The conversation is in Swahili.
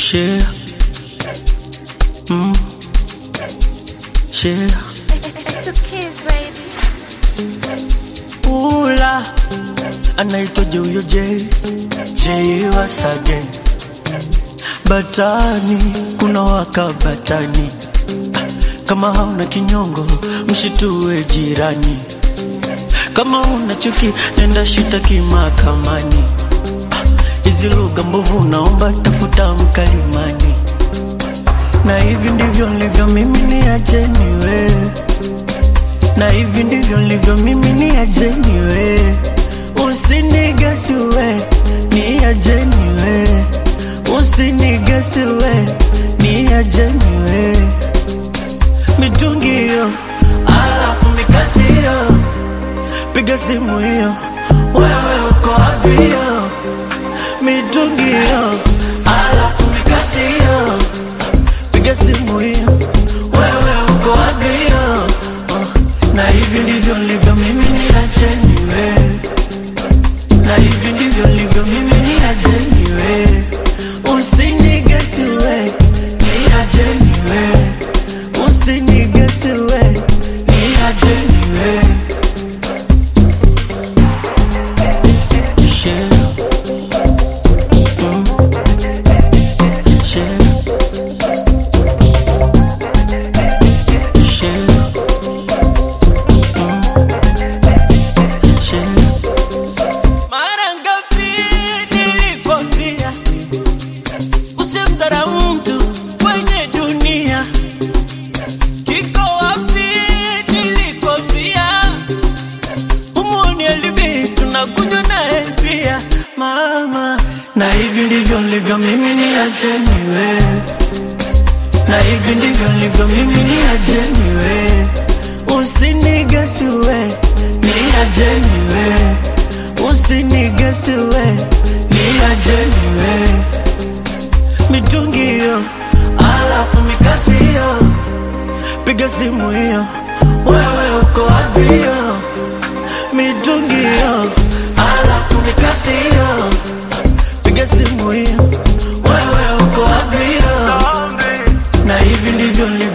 Share. Mm. Share. It's the kids, baby. Ula. Anaitwaje huyo J? J once again. Batani, kuna waka batani. Ah, Kama hauna kinyongo, mshitue jirani. Kama una chuki, nenda shitaki mahakamani. Ah, Hizi lugha mbovu naomba tafuta mkalimani. Na hivi ndivyo nilivyo mimi ni ajeni we. Na hivi ndivyo nilivyo mimi ni ajeni we. Usinigesi we, ni ajeni we. Usinigesi we, ni ajeni we. Mitungi hiyo, alafu mikasi hiyo. Piga simu hiyo, wewe uko wapi hiyo? Mitungi hiyo, alafu mikasi hiyo. Piga simu hiyo, wewe uko wapi hiyo? Uh, Na hivi ndivyo nilivyo mimi ni ajeni we. Na hivi ndivyo nilivyo mimi ni ajeni we. Usinigesi we, ni ajeni we. Usinigesi we, ni ajeni we. Share. Mm. Share. Share. Mm. Share. Mara ngapi nilikwambia usimdharau mtu kwenye dunia? Kiko wapi nilikwambia umuoni alibi tunakunywa naye pia mama, na hivi ndivyo nilivyo mimi ni ajeni we, na hivi ndivyo nilivyo mimi ni ajeni we, usinigesi we, ni ajeni we, usinigesi we, ni ajeni we, mitungi hiyo, alafu mikasi hiyo, piga simu hiyo, wewe uko wapi hiyo? mitungi hiyo, alafu mikasi hiyo, piga simu hiyo, wewe uko wapi hiyo? Na hivi ndivyo nilivyo